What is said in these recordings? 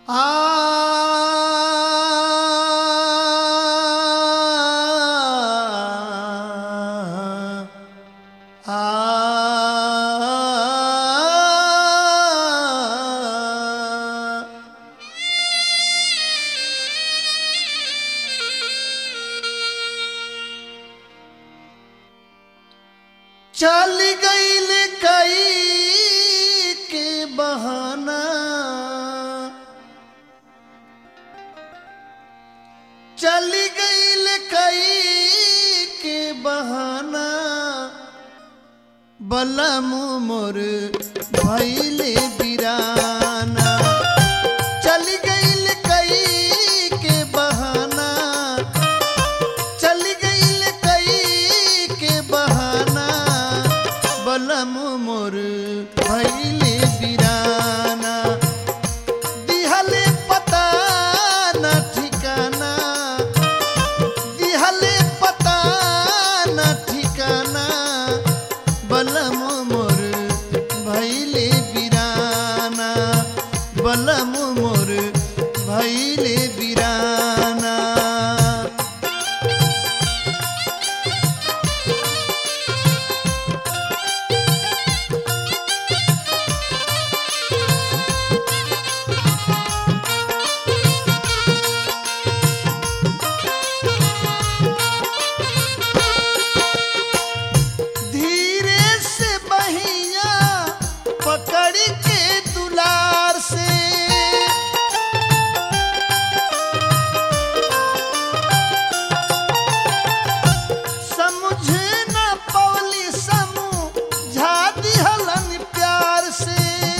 चल गईल कई के बहाना चल गईल कई के बहाना बलम मोर भैले बिराना चल गईल कई के बहाना चल गईल कई के बहाना बलम मोर भैले बिराना दिहले पता न ठिकाना दिहले पता न ठिकाना बलम मोर भैले बिराना बलम मोर भैले बिराना धीरे से बहिया पकड़ के दुलार से समझ न पवली समझा दिहलन प्यार से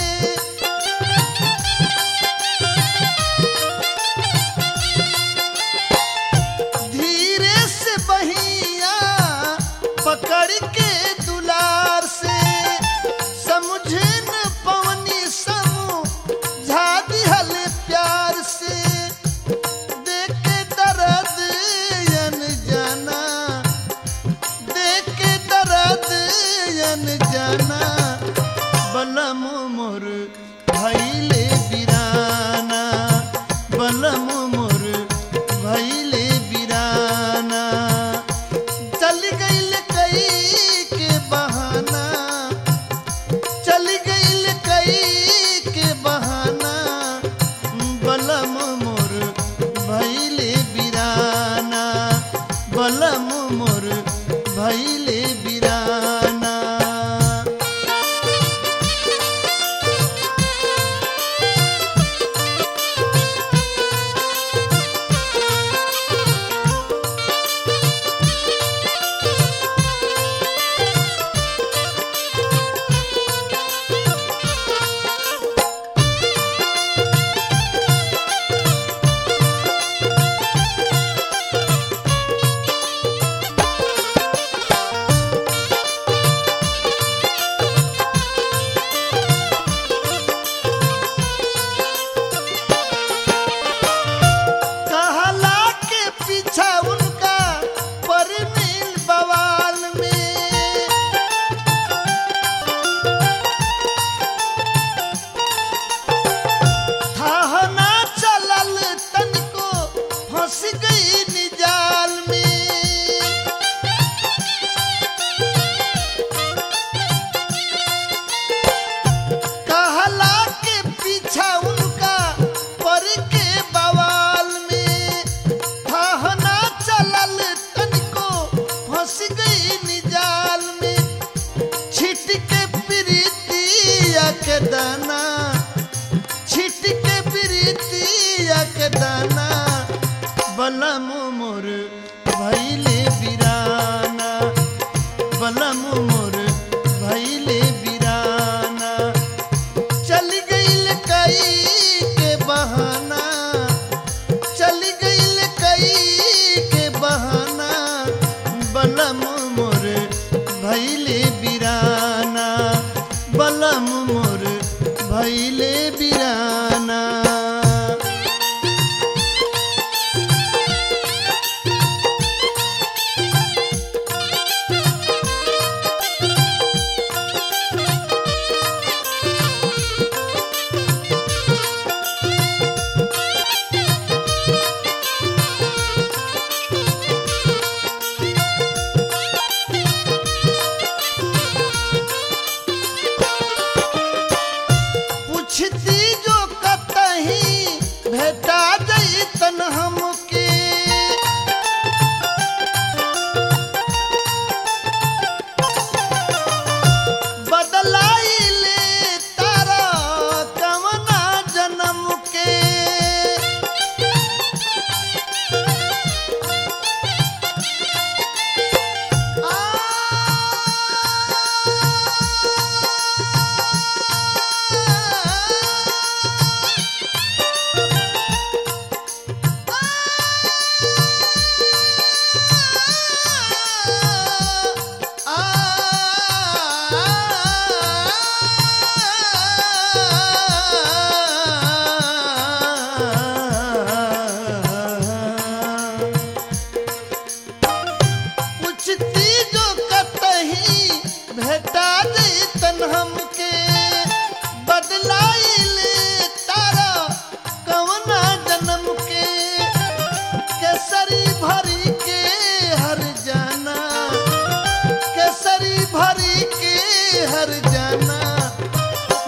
धीरे से बहिया पकड़ के दुलार से समझ न पवनी समझा दिहल प्यार से देख के दर्द यन जाना देख के दर्द यन जाना बलम मोर भैले बिराना बलम मोर भैले बिराना चल गईल कई के बहाना चल गईल कई के बहाना बलम मोर भैले बिराना बलम मोर भैले बिराना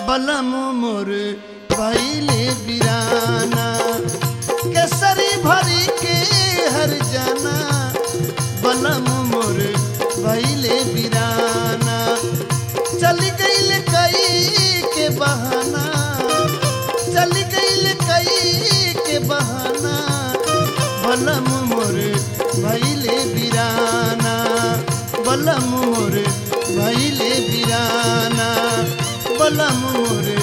बलम मोर भैले बिराना केसरी भरी के हर जाना बलम मोर भैले बिराना चल गईल कई के बहाना चल गईल कई के बहाना बलम मोर भैले बिराना बलम मोर भैले बिराना बलम मोर